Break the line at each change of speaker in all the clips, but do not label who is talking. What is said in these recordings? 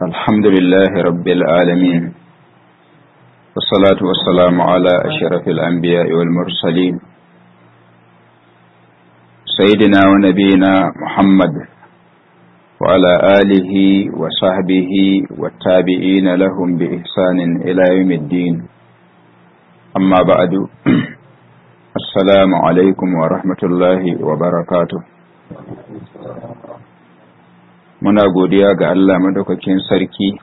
الحمد لله رب العالمين والصلاة والسلام على أشرف الأنبياء والمرسلين سيدنا ونبينا محمد وعلى آله وصحبه والتابعين لهم بإحسان إلى يوم الدين أما بعد السلام عليكم ورحمة الله وبركاته muna godiya ga Allah madaukakin sarki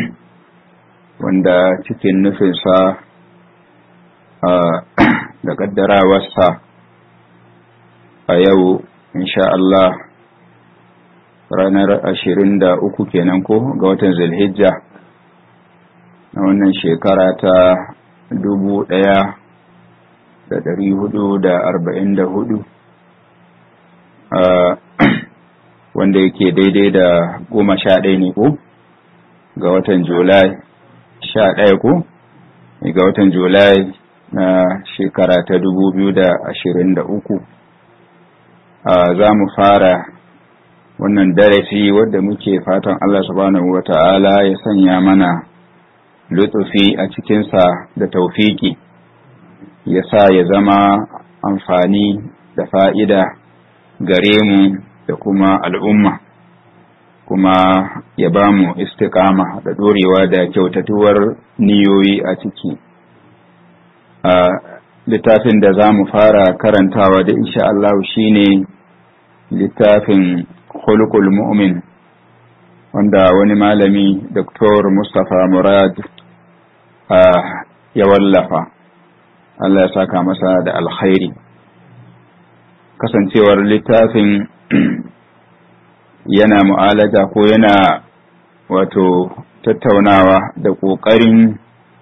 wanda cikin nufinsa da ƙaddarawarsa a yau insha Allah ranar ashirin da uku kenan ko ga watan zulhijja na wannan shekara ta dubu ɗaya da ɗari hudu da arba'in da hudu wanda yake daidai da goma sha ɗaya ne ko ga watan julai sha ɗaya ko ga watan julai na shekara ta dubu biyu da ashirin da uku za mu fara wannan darasi wadda muke fatan Allah subhanahu wa ta'ala ya sanya mana lutsufi a cikinsa da taufiki ya sa ya zama amfani da fa'ida gare mu da kuma al'umma kuma ya ba mu istiƙama da ɗorewa da kyautatuwar niyoyi a ciki a littafin da za mu fara karantawa da insha Allah shine littafin khulqul mu'min wanda wani malami Dr. Mustapha Murad ya wallafa Allah ya saka masa da alkhairi kasancewar littafin yana mu'alaja ko yana wato tattaunawa da ƙoƙarin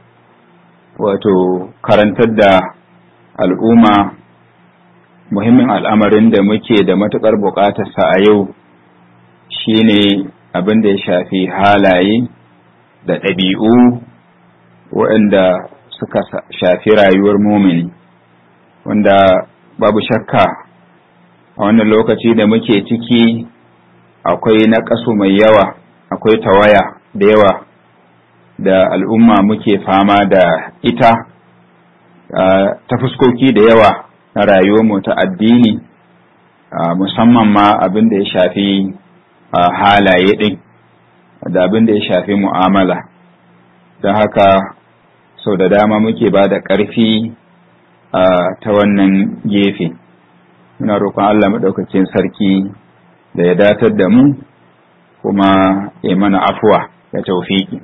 wato karantar da al'umma muhimmin al'amarin da muke da matuƙar buƙatarsa a yau shine abin da ya shafi halaye da ɗabi'u waɗanda suka shafi rayuwar mumini wanda babu shakka a wannan lokaci da muke ciki akwai naƙasu mai yawa akwai tawaya da yawa da al'umma muke fama da ita ta fuskoki da yawa na rayuwarmu ta addini musamman ma abin da ya shafi halaye ɗin da abin da ya shafi mu'amala don haka sau da dama muke ba da ƙarfi ta wannan gefe muna roƙon Allah maɗaukacin sarki da ya datar da mu kuma ya mana afuwa da taufiki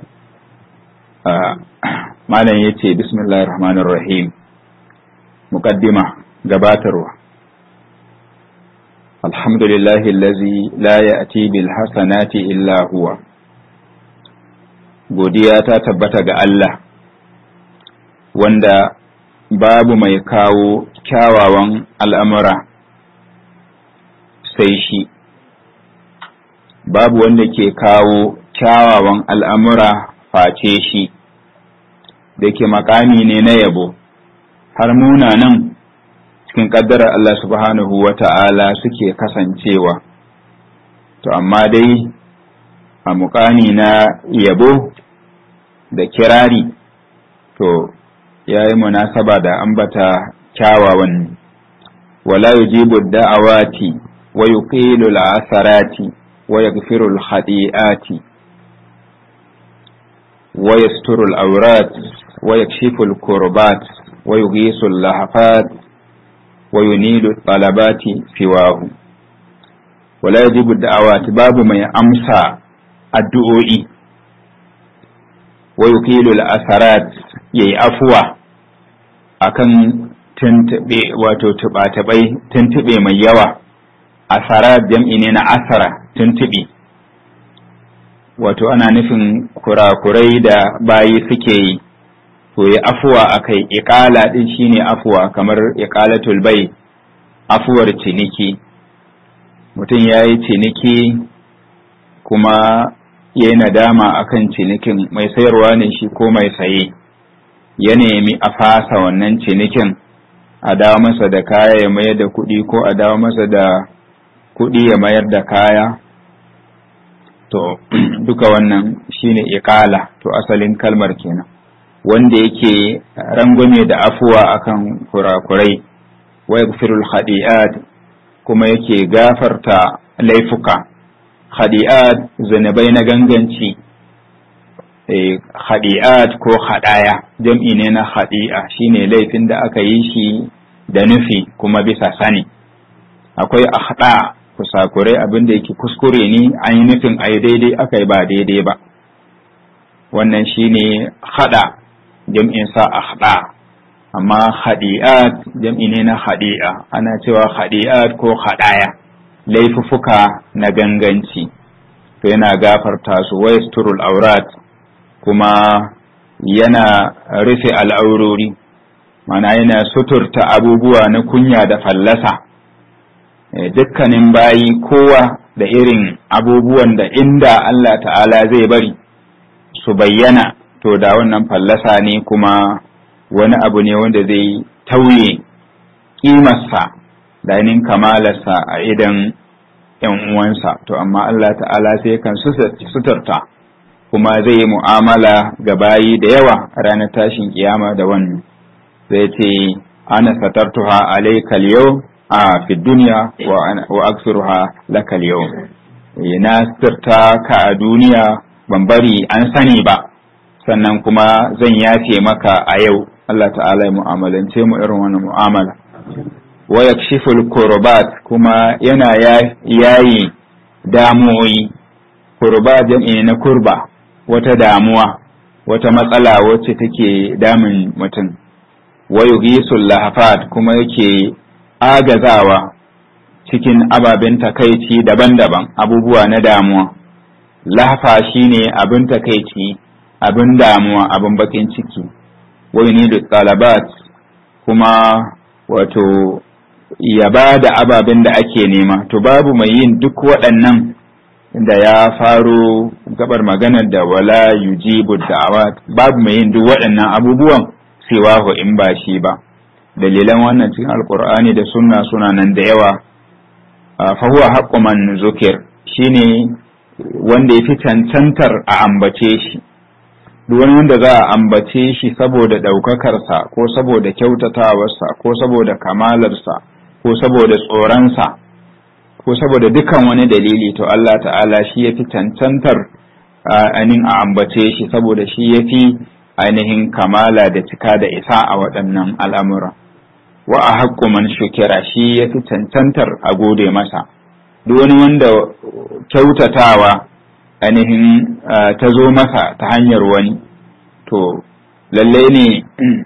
malam ya ce bismillahir rahmanir rahim muqaddima gabatarwa alhamdulillahi allazi la ya'ti bil hasanati illa huwa godiya ta tabbata ga Allah wanda babu mai kawo kyawawan al'amura sai shi babu wanda ke kawo kyawawan al'amura face shi da ke makami ne na yabo har munanan cikin ƙaddarar Allah subhanahu wa ta'ala suke kasancewa to amma dai a mukami na yabo da kirari to ya yi munasaba da ambata kyawawan wala yujibu da'awati wa yuqilu al-asarati ويغفر الخطيئات ويستر الأورات ويكشف الكربات ويغيث اللهفات وينيل الطلبات سواه ولا يجب الدعوات باب ما أمسى الدعوئي ويقيل الأثرات يي أفوى akan tuntube wato tuba-tubai tuntube mai yawa asara jam'i ne na asara tuntuɓi wato ana nufin kurakurai da bayi suke yi to ya afuwa a kai iƙala ɗin shine afuwa kamar iƙalatul bai afuwar ciniki mutum ya yi ciniki kuma ya yi nadama akan cinikin mai sayarwa ne shi ko mai saye ya nemi a fasa wannan cinikin a dawo masa da kaya ya mayar da kuɗi ko a dawo masa da kuɗi ya mayar da kaya to duka wannan shine iqala to asalin kalmar kenan wanda yake rangwame da afuwa akan kurakurai wa yaghfirul khadi'at kuma yake gafarta laifuka khadi'at zanabai na ganganci khadi'at ko khadaya jam'i ne na khadi'a shine laifin da aka yi shi da nufi kuma bisa sani akwai akhda kusakurai abin da yake kuskure ne an yi nufin a yi daidai aka yi ba daidai ba wannan shine hada jam'in sa akhda amma khadi'at jam'i ne na khadi'a ana cewa khadi'at ko khadaya laifuffuka na ganganci to yana gafarta su wa yasturul aurat kuma yana rufe al'aurori mana yana suturta abubuwa na kunya da fallasa dukkanin bayi kowa da irin abubuwan da inda Allah ta'ala zai bari su bayyana to da wannan fallasa ne kuma wani abu ne wanda zai tauye ƙimarsa da ainihin kamalarsa a idan ‘yan uwansa to amma Allah ta'ala sai kan suturta kuma zai yi mu'amala ga bayi da yawa ranar tashin kiyama da wannan zai ce ana satartuha alaikal yau a fi duniya wa aksiruha lakal yau na suturta ka a duniya ban bari an sani ba sannan kuma zan yafe maka a yau Allah ta'ala ya mu'amalance mu irin wannan mu'amala wa yakshiful kurbat kuma yana yayi damuwoyi kurba jam'i na kurba wata damuwa wata matsala wacce take damun mutum wa yughisul lahafat kuma yake agazawa cikin ababen takaici daban-daban abubuwa na damuwa lahafa shine abin takaici abin damuwa abin bakin ciki wa yunidu talabat kuma wato ya ba da ababen da ake nema to babu mai yin duk waɗannan da ya faro gabar maganar da wala yujibu da'awat babu mai yin duk waɗannan abubuwan siwahu in ba shi ba dalilan wannan cikin alkur'ani da sunna suna nan da yawa fa huwa haqqu man zukir shine wanda ya fi cancantar a ambace shi duk wani wanda za a ambace shi saboda ɗaukakarsa ko saboda kyautatawarsa ko saboda kamalarsa ko saboda tsoronsa ko saboda dukan wani dalili to Allah ta'ala shi ya fi cancantar ainihin a ambace shi saboda shi ya fi ainihin kamala da cika da isa a waɗannan al'amura wa a haƙƙo man shukira shi ya fi cancantar a gode masa duk wani wanda kyautatawa ainihin ta zo masa ta hanyar wani to lallai ne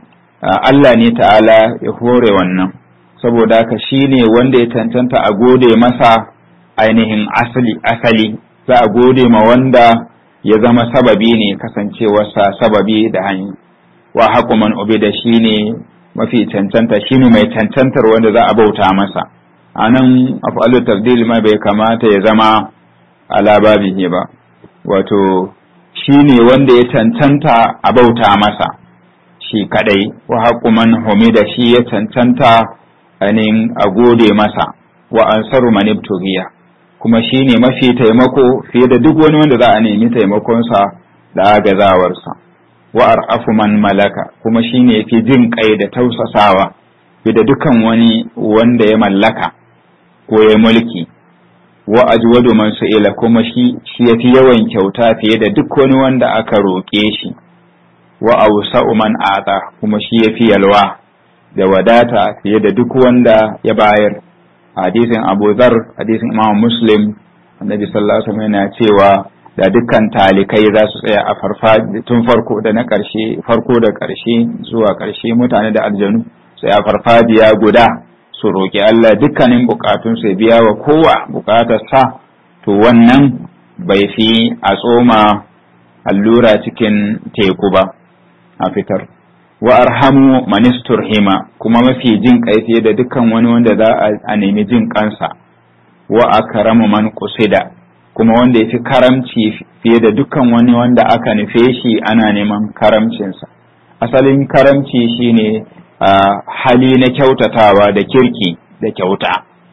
Allah ne ta'ala ya hore wannan saboda haka shi ne wanda ya cancanta a gode masa ainihin asali asali za a gode ma wanda ya zama sababi ne kasancewarsa sababi da hanyar wa haƙu man da shi ne mafi cancanta shi ne mai cancantar wanda za a bauta masa a nan afalu tafdil ma bai kamata ya zama ala babihi ba wato shi ne wanda ya cancanta a bauta masa shi kadai wa haƙu man humida shi ya cancanta ainihin a gode masa wa ansaru man ibtughiya kuma shi ne mafi taimako fiye da duk wani wanda za a nemi taimakonsa da agazawarsa wa ar'afu man malaka kuma shi ne fi jin kai da tausasawa fiye da dukan wani wanda ya mallaka ko ya mulki wa ajwadu man su'ila kuma shi shi yafi yawan kyauta fiye da duk wani wanda aka roƙe shi wa awsa'u man ata kuma shi yafi yalwa da wadata fiye da duk wanda ya bayar hadisin Abu Dharr hadisin Imam Muslim annabi sallallahu alaihi wasallam yana cewa da dukkan talikai za su tsaya a farfaji tun farko da na ƙarshe farko da ƙarshe zuwa ƙarshe mutane da aljanu sai a farfajiya guda su roƙi Allah dukkanin bukatun su biya wa kowa bukatar sa to wannan bai fi a tsoma allura cikin teku ba a fitar wa arhamu manistur hima kuma mafi jin kai fiye da dukkan wani wanda za a nemi jin kansa wa akramu man qusida kuma wanda ya fi karamci fiye da dukkan wani wanda aka nufe shi ana neman karamcinsa asalin karamci shine hali na kyautatawa da kirki da kyauta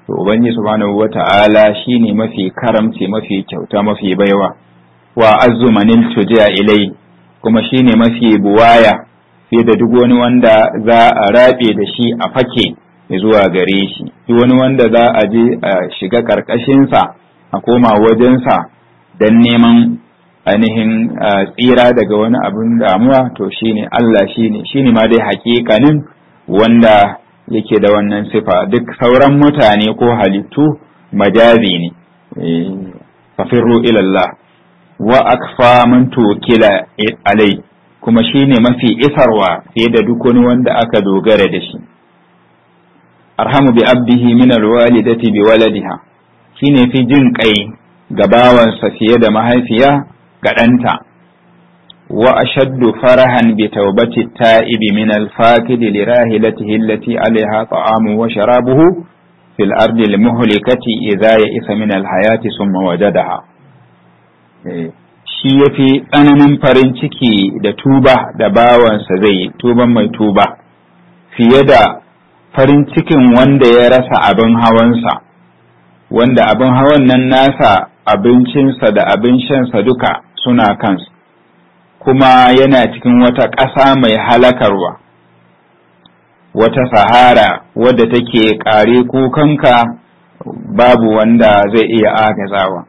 to ubangiji subhanahu wata'ala shine mafi karamci mafi kyauta mafi baiwa wa azzu manil tuja ilai kuma shine mafi buwaya fiye da duk wani wanda za a rabe da shi a fake zuwa gare shi duk wani wanda za a je a shiga karkashinsa a koma wajensa don neman ainihin tsira daga wani abin damuwa to shine Allah shine shine ma dai hakikanin wanda yake da wannan sifa duk sauran mutane ko halittu majazi ne fafirru ilallah wa akfa man tukila alai kuma shine mafi isarwa fiye da duk wani wanda aka dogara da shi arhamu bi abdihi min alwalidati bi waladiha shine fi jin kai ga bawansa fiye da mahaifiya ga ɗanta wa ashaddu farahan bi taubati ta'ibi min al-fakid li rahilatihi allati alaiha ta'amu wa sharabuhu fil ardi al-muhlikati idha ya'isa min al-hayati summa wajadaha shi yafi tsananin farin ciki da tuba da bawansa zai tuban mai tuba fiye da farin cikin wanda ya rasa abin hawansa wanda abin hawan nan nasa abincinsa da abin shansa duka suna kansu kuma yana cikin wata ƙasa mai halakarwa wata sahara wadda take ƙare kukanka babu wanda zai iya agazawa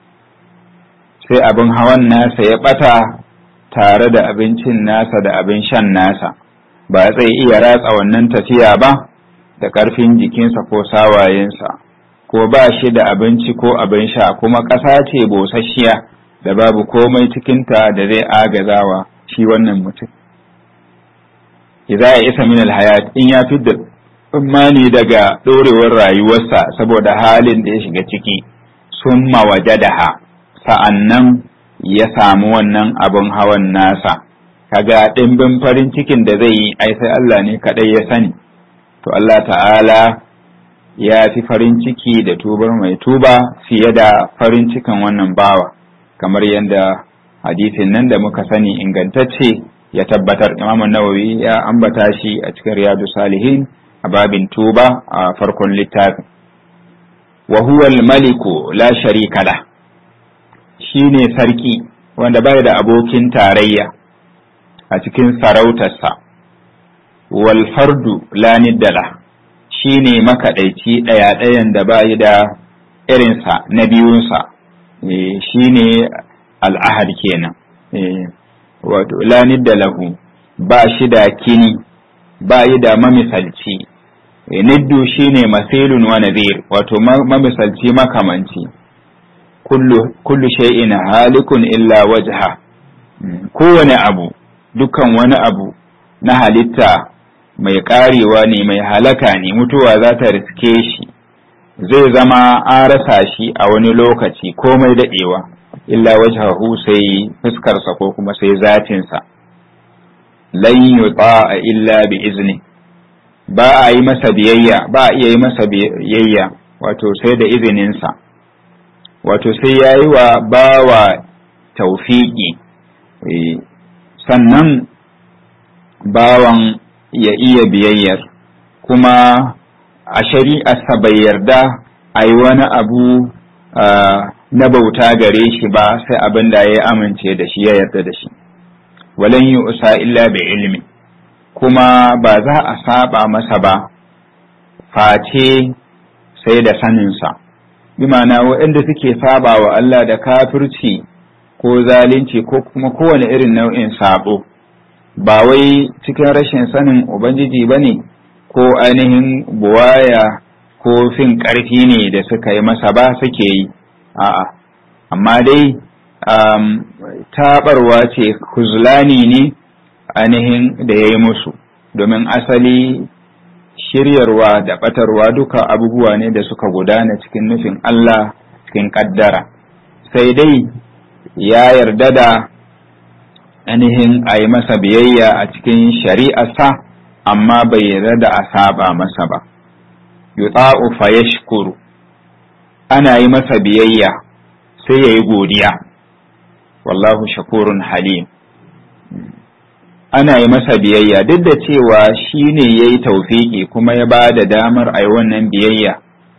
sai abin hawan nasa ya ɓata tare da abincin nasa da abin shan nasa ba zai iya ratsa wannan tafiya ba da ƙarfin jikinsa ko sawayensa ko ba shi da abinci ko abin sha kuma ƙasa ce bosasshiya da babu komai cikinta da zai agazawa shi wannan mutum idza ya isa min alhayat in ya fidda tsammani daga ɗorewar rayuwarsa saboda halin da ya shiga ciki summa wajadaha sa'annan ya samu wannan abin hawan nasa kaga ɗimbin farin cikin da zai yi ai sai Allah ne kaɗai ya sani to Allah ta'ala ya fi farin ciki da tubar mai tuba fiye da farin cikin wannan bawa kamar yadda hadisin nan da muka sani ingantacce ya tabbatar Imam Nawawi ya ambata shi a cikin Riyadu Salihin a babin tuba a farkon littafin wa huwa al-maliku la sharika la shine sarki wanda bai da abokin tarayya a cikin sarautarsa wal fardu la niddala shine makaɗaici ɗaya ɗayan da bayi da irinsa na biyunsa shine al'ahad kenan wato la nidda lahu ba shi da kini ba yi da mamisalci niddu shine masilun wa nazir wato mamisalci makamanci kullu shay'in halikun illa wajha kowane abu dukan wani abu na halitta mai karewa ne mai halaka ne mutuwa za ta riske shi zai zama an rasa shi a wani lokaci komai daɗewa illa wajhahu sai fuskarsa ko kuma sai zatinsa lan yuta illa bi izni ba a yi masa biyayya ba a iya yi masa biyayya wato sai da izininsa wato sai ya yi wa bawa taufiki sannan bawan ya iya biyayyar kuma a shari'arsa bai yarda a yi wani abu na bauta gare shi ba sai abin da ya amince da shi ya yarda da shi walan yi usa illa bi ilmi kuma ba za a saba masa ba face sai da saninsa bi ma'ana waɗanda suke saba wa Allah da kafirci ko zalunci ko kuma kowane irin nau'in sabo ba wai cikin rashin sanin ubangiji ba ne ko ainihin buwaya ko fin ƙarfi ne da suka yi masa ba suke yi a'a amma dai um, taɓarwa ce kuzlani ne ainihin da ya yi musu domin asali shiryarwa da ɓatarwa duka abubuwa ne da suka gudana cikin nufin Allah cikin ƙaddara sai dai ya yarda da ainihin a yi masa biyayya a cikin shari'arsa amma bai yarda da a saba masa ba yuta'u fa yashkuru ana yi masa biyayya sai ya yi godiya wallahu shakurun halim ana yi masa biyayya duk da cewa shi ne ya yi taufiki kuma ya ba da damar a yi wannan biyayya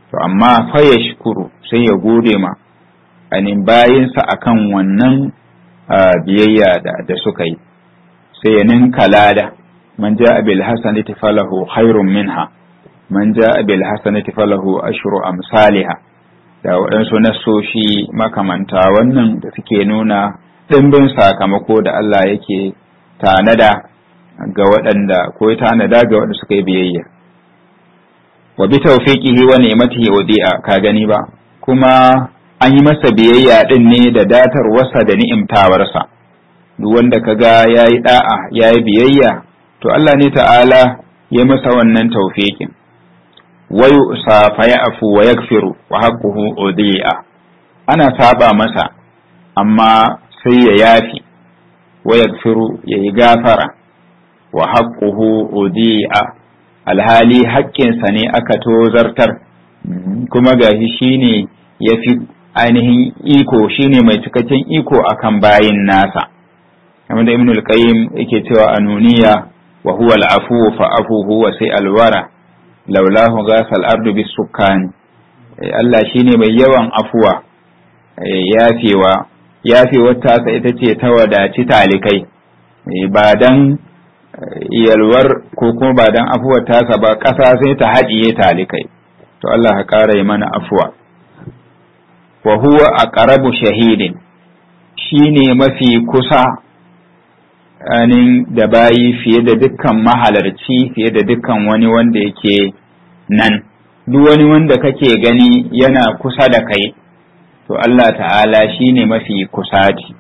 to amma fa ya shukuru sai ya gode ma anin bayinsa akan wannan biyayya da suka yi sai ya ninka lada man ja bil hasanati falahu khairun minha man ja bil hasanati falahu ashru amsalha da waɗansu nassoshi makamanta wannan da suke nuna ɗimbin sakamako da Allah yake tanada ga waɗanda ko ya tanada ga waɗanda suka yi biyayya wa bi tawfiqihi wa ni'matihi wadi'a ka gani ba kuma an yi masa biyayya din ne da datar wasa da ni'imtawarsa duk wanda kaga yayi da'a yayi biyayya to Allah ne ta'ala ya masa wannan tawfiqin wa yusa fa ya'fu wa yaghfiru wa haqquhu udi'a ana saba masa amma sai ya yafi wa yaghfiru yayi gafara wa haqquhu udi'a alhali haƙƙinsa ne aka tozartar kuma gashi shine ya fi ainihin iko shine mai cikakken iko akan bayin nasa kamar da ibnul qayyim yake cewa anuniya wa huwa al-afu fa afuhu wa sai alwara laulahu ghasal ardu bis sukkan Allah shine mai yawan afuwa yafewa yafewar tasa ita ce ta wadaci talikai ba dan yalwar ko kuma ba dan afuwar tasa ba ƙasa sai ta haɗiye talikai to Allah ka ƙara yi mana afuwa wa huwa aqrabu shahidin shine mafi kusa anin da bayi fiye da dukkan mahalarci fiye da dukkan wani wanda yake nan duk wani wanda kake gani yana kusa da kai to Allah ta'ala shine mafi kusati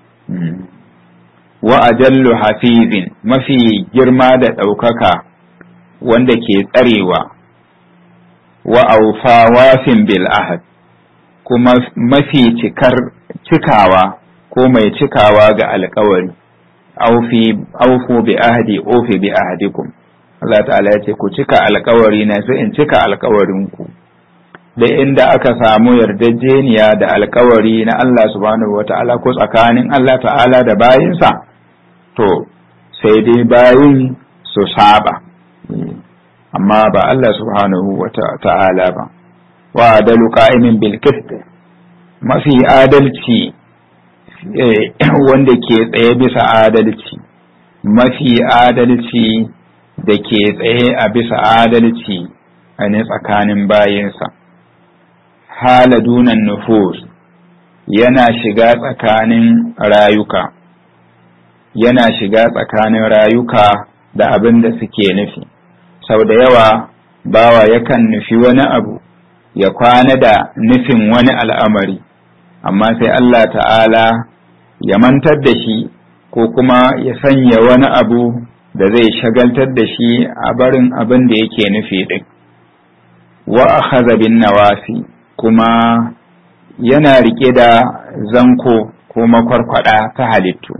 wa ajallu hafizin mafi girma da ɗaukaka wanda ke tsarewa wa aufa wafin bil ahad kuma mafi cikar cikawa ko mai cikawa ga alkawari aufu bi ahdi ofi bi ahdikum Allah ta'ala ya ce ku cika alkawari na sai in cika alkawarinku da inda aka samu yarjejeniya da alkawari na Allah subhanahu wa ta'ala ko tsakanin Allah ta'ala da bayinsa to sai dai bayin su saba amma ba Allah subhanahu wa ta'ala ba wa adalu qa'imin bil qist mafi adalci wanda ke tsaye bisa adalci mafi adalci da ke tsaye a bisa adalci a ne tsakanin bayinsa hala dunan nufus yana shiga tsakanin rayuka yana shiga tsakanin rayuka da abin da suke nufi sau da yawa bawa yakan nufi wani abu ya kwana da nufin wani al'amari amma sai Allah ta'ala ya mantar da shi ko kuma ya sanya wani abu da zai shagaltar da shi a barin abin da yake nufi ɗin wa akhadha bin nawasi kuma yana rike da zanko ko makwarkwada ta halittu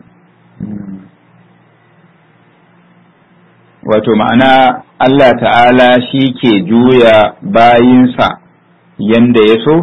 wato ma'ana Allah ta'ala shi ke juya bayinsa yanda ya so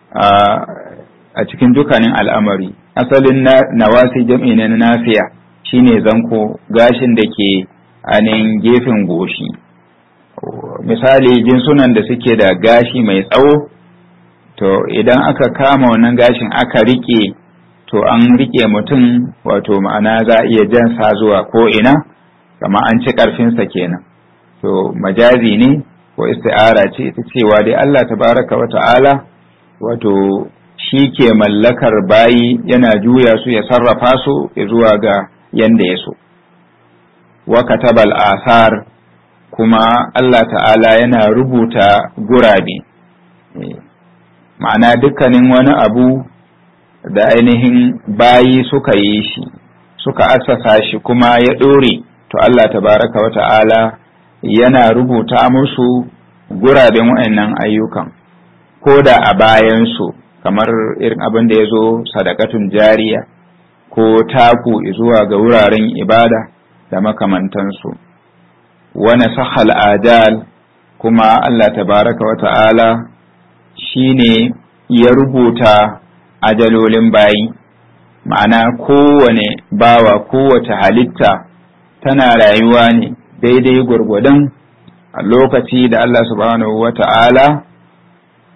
a cikin dukkanin al'amari asalin nawasi jam'i na nafiya shine zanko gashin da ke anin gefen goshi misali jinsunan da suke da gashi mai tsawo to idan aka kama wannan gashin aka rike to an rike mutum wato ma'ana za a iya jansa zuwa ko ina kama an ci ƙarfinsa kenan to majazi ne ko isti'ara ce ita cewa dai Allah tabaraka wa ta'ala wato shi ke mallakar bayi yana juya su ya sarrafa su zuwa ga yanda ya so wa katabal asar kuma Allah ta'ala yana rubuta gurabe ma'ana dukkanin wani abu da ainihin bayi suka yi shi suka assasa shi kuma ya ɗore to Allah tabaraka wa ta'ala yana rubuta musu guraben wa'annan ayyukan ko da a bayansu kamar irin abin da ya zo sadakatun jariya ko taku zuwa ga wuraren ibada da makamantansu wani sahal ajal kuma Allah tabaraka wa ta'ala shi ne ya rubuta ajalolin bayi ma'ana kowane bawa kowace halitta tana rayuwa ne daidai gwargwadon a lokaci da Allah subhanahu wa ta'ala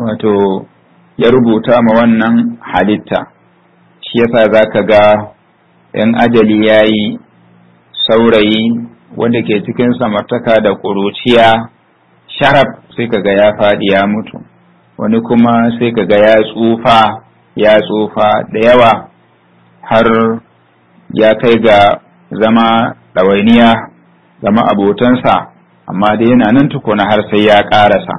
wato ya rubuta ma wannan halitta shi yasa za ka ga ‘yan ajali ya yi saurayi wanda ke cikin samartaka da ƙuruciya sharaf sai ka ga ya faɗi ya mutu wani kuma sai ka ga ya tsufa ya tsufa da yawa har ya kai ga zama ɗawainiya zama abotansa amma da yana nan tukuna har sai ya ƙarasa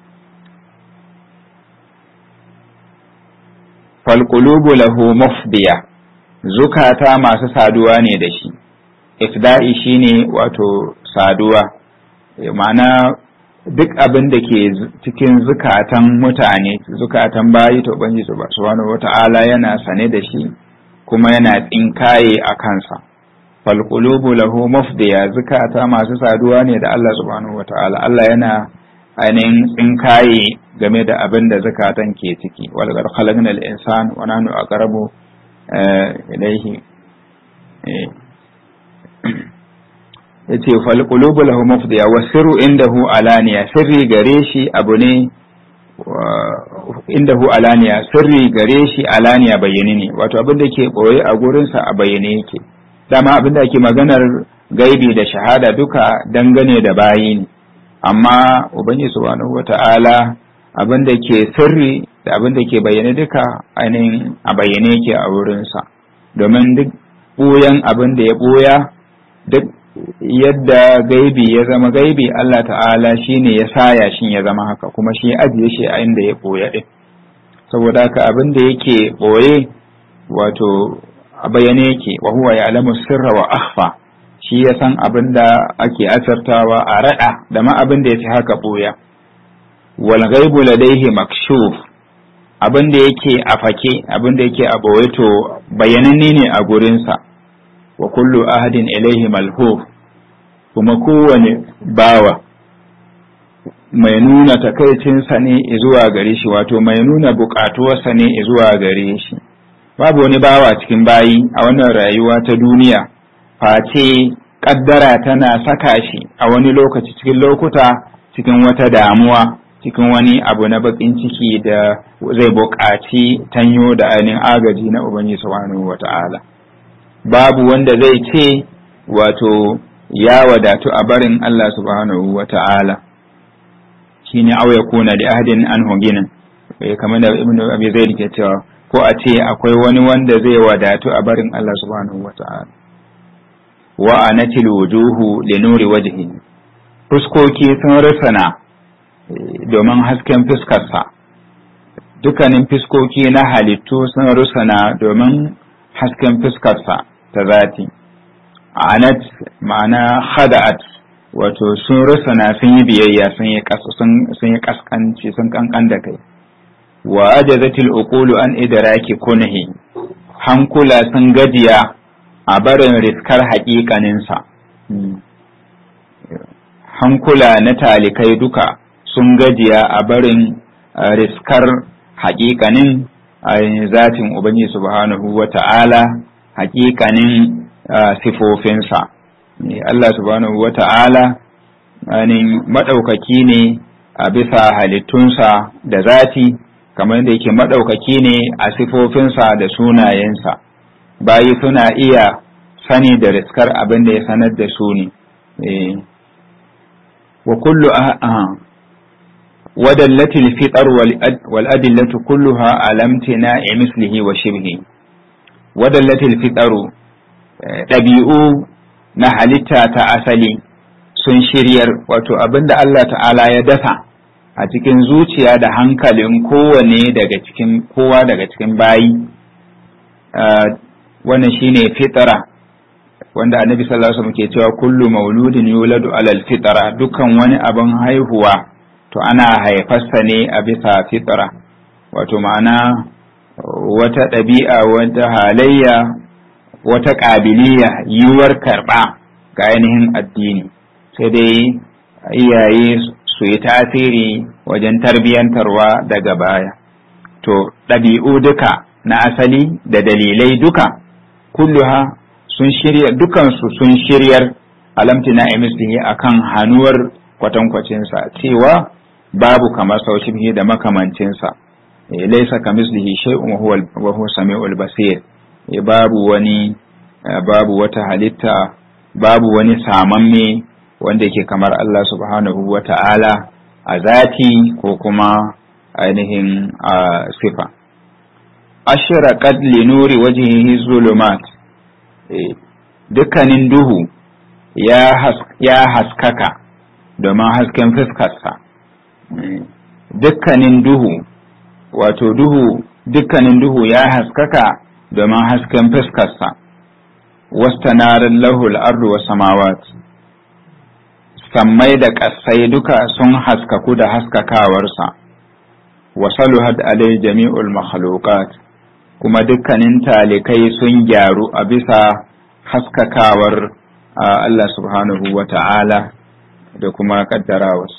falƙulubu lahu mufdiya zukata masu saduwa ne da shi ifda'i shine wato saduwa ma'ana duk abin da ke cikin zukatan mutane zukatan bayi to banji subhanahu wata'ala yana sane da shi kuma yana tsinkaye a kansa falqulubu lahu mafdiya zukata masu saduwa ne da Allah subhanahu wata'ala Allah yana ainihin tsinkaye game da abin da zukatan ke ciki wal qad khalaqna al insan wa nahnu aqrabu ilayhi yace fal qulubu lahu mafdiya wa sirru indahu alaniya sirri gare shi abu ne indahu alaniya sirri gare shi alaniya bayyane ne wato abin da ke boye a gurinsa a bayyane yake dama abin da ake maganar gaibi da shahada duka dangane da bayi ne amma ubangiji subhanahu wata'ala abin da ke sirri da abin da ke bayyane duka ainihin a bayyane yake a wurinsa domin duk ɓuyan abin da ya ɓuya duk yadda gaibi ya zama gaibi Allah ta'ala shi ne ya saya shi ya zama haka kuma shi ya ajiye shi a inda ya ɓoye ɗin saboda haka abin da yake ɓoye wato a bayyane yake wa huwa ya alamu sirra wa akhfa shi ya san abin da ake asartawa a raɗa da ma abin da ya fi haka ɓoya wal ghaibu ladaihi makshuf abin da yake a fake abin da yake a ɓoye to bayananne ne a gurinsa wa kullu ahadin ilaihi malhuf kuma kowane bawa mai nuna takaicinsa ne zuwa gare shi wato mai nuna bukatuwarsa ne zuwa gare shi babu wani bawa cikin bayi a wannan rayuwa ta duniya face kaddara tana saka shi a wani lokaci cikin lokuta cikin wata damuwa cikin wani abu na bakin ciki da zai buƙaci tanyo da ainihin agaji na ubangiji subhanahu wata'ala babu wanda zai ce wato ya wadatu a barin Allah subhanahu wa ta'ala shi ne auya kuna da ahadin an hoginin kamar da ibn abi zaid ke cewa ko a ce akwai wani wanda zai wadatu a barin Allah subhanahu wa ta'ala wa anatil wujuhu li nuri wajhi fuskoki sun rusana domin hasken fuskarsa dukkanin fuskoki na halittu sun rusana domin hasken fuskarsa ta zati anat ma'ana khada'at wato sun rusana sun yi biyayya sun yi sun yi kaskanci sun kankan da kai wa ajazatil uqulu an idraki kunhi hankula sun gajiya a barin riskar haƙiƙaninsa hankula na talikai duka sun gajiya a barin riskar haƙiƙanin zatin Ubangiji subhanahu wa ta'ala haƙiƙanin sifofinsa. Allah subhanahu wa ta'ala maɗaukaki ne a bisa halittunsa da zati, kamar da yake maɗaukaki ne a sifofinsa da sunayensa. Bayi suna iya sani da riskar abin da ya sanar da su ne. Wa kullu ودلت الفطر والأدلة كلها على امتناع مثله وشبهه ودلت الفطر ɗabi'u na halitta ta asali sun shiryar wato abin da Allah ta'ala ya dasa a cikin zuciya da hankalin kowane daga cikin kowa daga cikin bayi wannan shine fitara wanda annabi sallallahu alaihi wasallam ke cewa kullu mauludin yuladu alal fitara dukkan wani abin haihuwa to ana haifarsa ne a bisa fitra wato ma'ana wata ɗabi'a wata halayya wata ƙabiliya yiwuwar karɓa ga ainihin addini sai dai iyaye su yi tasiri wajen tarbiyyantarwa daga baya to ɗabi'u duka na asali da dalilai duka kulluha sun shirya dukansu sun shiryar alamtina emislihi akan hannuwar kwatankwacinsa cewa babu kamar sauci da makamancinsa laisa kamislihi shay'un wa huwa samiul basir babu wani babu wata halitta babu wani samamme wanda yake kamar Allah subhanahu wa ta'ala a zati ko kuma ainihin a sifa ashraqat li nuri wajhihi zulumat dukkanin duhu ya haskaka domin hasken fuskarsa dukkanin duhu wato duhu dukkanin duhu ya haskaka domin hasken fuskarsa wastanarin lahul ardu wa samawat sammai da ƙasai duka sun haskaku da haskakawarsa wasaluhat alai jami'ul makhluqat kuma dukkanin talikai sun gyaru a bisa haskakawar Allah subhanahu wa ta'ala da kuma kaddarawarsa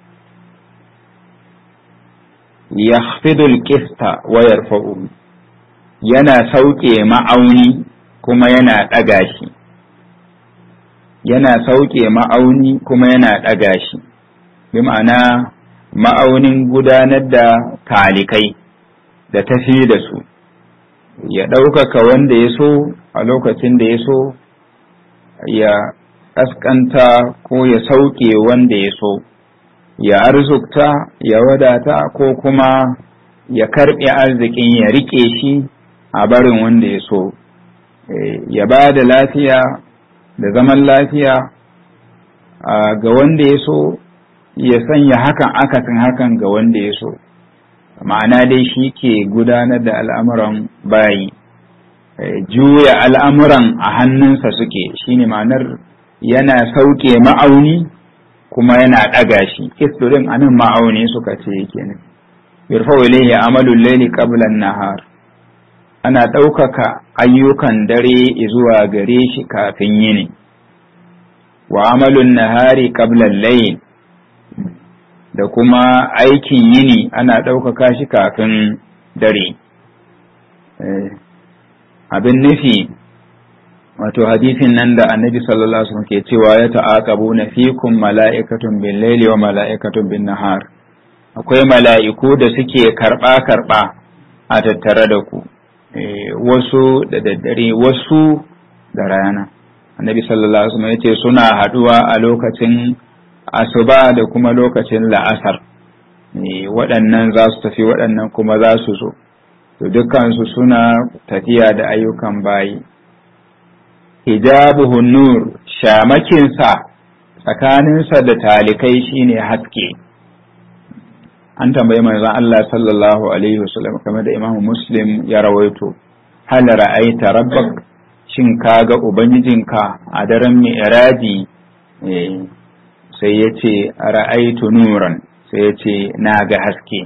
yakhfidul qista wa yarfa'u yana sauke ma'auni kuma yana ɗaga shi yana sauke ma'auni kuma yana ɗaga shi bi ma'ana ma'aunin gudanar da talikai da tafi da su ya ɗaukaka wanda ya so a lokacin da ya so ya ƙasƙanta ko ya sauke wanda ya so ya arzukta ya wadata ko kuma ya karɓe arzikin ya riƙe shi a barin wanda ya so ya ba da lafiya da zaman lafiya ga wanda ya so ya sanya hakan akasin hakan ga wanda ya so ma'ana dai shi ke gudanar da al'amuran bayi juya al'amuran a hannunsa suke shine ma'anar yana sauke ma'auni kuma yana ɗaga shi kisturin anan ma'auni suka ce yake ne yarfa ilayhi amalul layli qabla nahar ana ɗaukaka ayyukan dare zuwa gare shi kafin yini wa amalun nahari qabla layl da kuma aikin yini ana ɗaukaka shi kafin dare abin nufi wato hadisin nan da annabi sallallahu alaihi wasallam ke cewa ya ta'aqabu na fikum mala'ikatun bil laili wa mala'ikatun bin nahar akwai mala'iku da suke karba karba a tattare da ku wasu da daddare wasu da rana annabi sallallahu alaihi wasallam yace suna haduwa a lokacin asuba da kuma lokacin la'asar waɗannan za su tafi waɗannan kuma za su zo to dukkansu suna tafiya da ayyukan bayi hijabuhu nur shamakinsa tsakaninsa da talikai shine haske an tambayi manzon Allah sallallahu alaihi wasallam kamar da Imam Muslim ya rawaito hal ra'aita rabbak shin kaga ubangijinka a daren mi'raji sai ya ce ra'aitu nuran sai ya ce na ga haske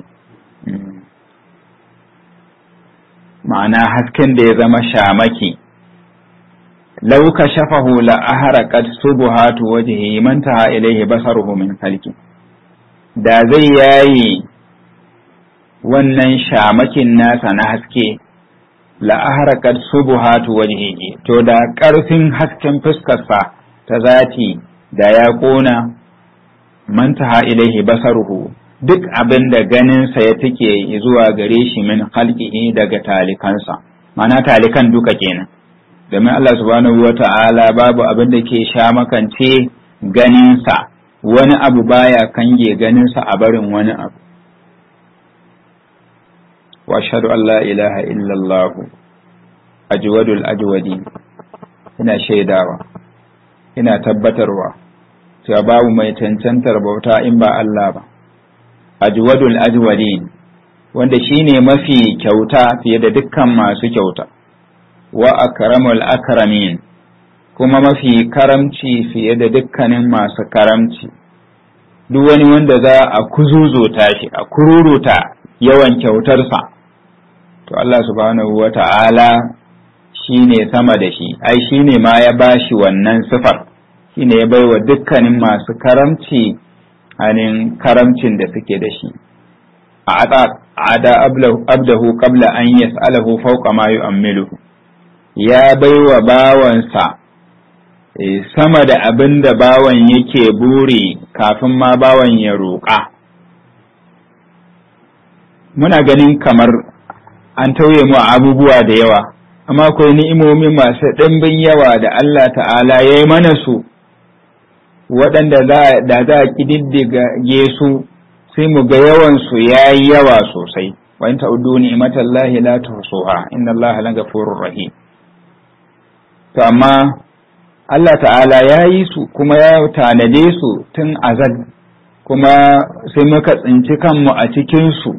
ma'ana hasken da ya zama shamaki lau ka shafahu la aharaqat subuhatu wajhihi man taha ilayhi basaruhu min khalqi da zai yayi wannan shamakin nasa na haske la aharaqat subuhatu wajhihi to da ƙarfin hasken fuskarsa ta zati da ya ƙona man taha ilaihi basaruhu duk abin da ganinsa ya take zuwa gare shi min khalqihi daga talikansa ma'ana talikan duka kenan domin Allah subhanahu wa ta'ala babu abin da ke sha makance ganinsa wani abu baya kange ganinsa a barin wani abu wa ashhadu an la ilaha illallah ajwadul ajwadi ina shaidawa ina tabbatarwa cewa babu mai cancantar bauta in ba Allah ba ajwadul ajwadin wanda shine mafi kyauta fiye da dukkan masu kyauta wa akramul akramin kuma mafi karamci fiye da dukkanin masu karamci duk wani wanda za a kuzuzuta shi a kururuta yawan kyautarsa to Allah subhanahu wa ta'ala shi ne sama da shi ai shi ne ma ya bashi wannan sifar shi ne ya baiwa dukkanin masu karamci anin karamcin da suke da shi a ada abdahu qabla an yas'alahu fawqa ma yu'ammiluhu ya baiwa bawansa sama da abin da bawan yake buri kafin ma bawan ya roƙa muna ganin kamar an tauye mu a abubuwa da yawa amma akwai ni'imomi masu ɗimbin yawa da Allah ta'ala ya yi mana su waɗanda da za a ƙididdige su sai mu ga yawansu ya yi yawa sosai wa in ta'uddu ni'matallahi la tuhsuha inna Allaha la ghafurur rahim to amma Allah ta'ala ya yi su kuma ya tanade su tun azal kuma sai muka tsinci kanmu a cikin su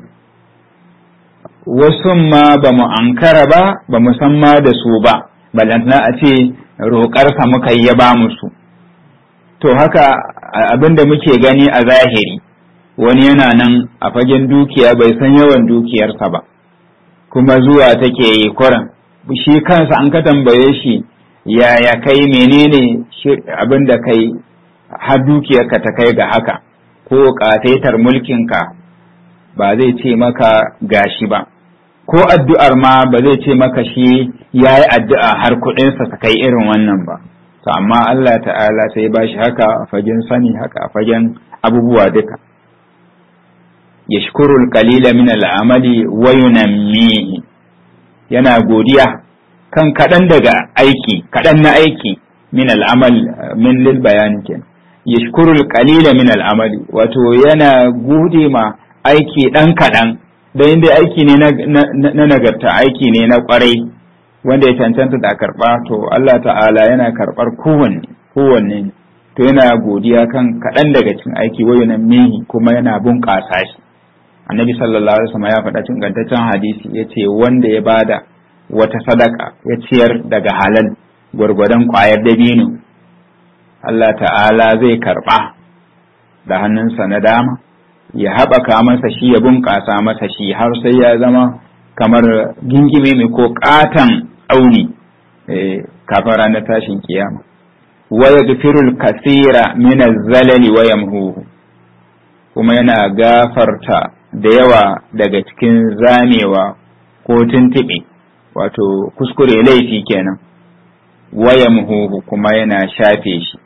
wasu ma ba mu ankara ba ba mu san ma da su ba balantana a ce roƙarsa muka yi ya ba mu su to haka abin da muke gani a zahiri wani yana nan a fagen dukiya bai san yawan dukiyarsa ba kuma zuwa take yi kuran shi kansa an ka tambaye shi yaya kai menene abin da kai har dukiyarka ta kai ga haka ko ƙataitar mulkinka ba zai ce maka gashi ba ko addu'ar ma ba zai ce maka shi ya yi addu'a har kuɗinsa ta kai irin wannan ba to amma Allah ta'ala sai ba shi haka a fagen sani haka a fagen abubuwa duka yashkurul qalila min al'amali wa yunammihi yana godiya kan kaɗan daga aiki kaɗan na aiki min al'amal min lil bayani kenan yashkurul qalila min al'amali wato yana gode ma aiki ɗan kaɗan da inda aiki ne na nagarta aiki ne na kwarai wanda ya cancanta da karɓa to Allah ta'ala yana karɓar kowanne kowanne to yana godiya kan kaɗan daga cikin aiki wayo na mihi kuma yana bunƙasa shi annabi sallallahu alaihi wasallam ya faɗa cikin gantaccen hadisi ya ce wanda ya bada wata sadaka ya ciyar daga halal gwargwadon ƙwayar dabino Allah ta'ala zai karɓa da hannunsa na dama ya haɓaka masa shi ya bunƙasa masa shi har sai ya zama kamar gingime mai ko ƙaton auni kafin ranar tashin kiyama wa yaghfirul kasira min az-zalali wa yamhuhu kuma yana gafarta da yawa daga cikin zamewa ko tuntuɓe wato kuskure laifi kenan wa yamhuhu kuma yana shafe shi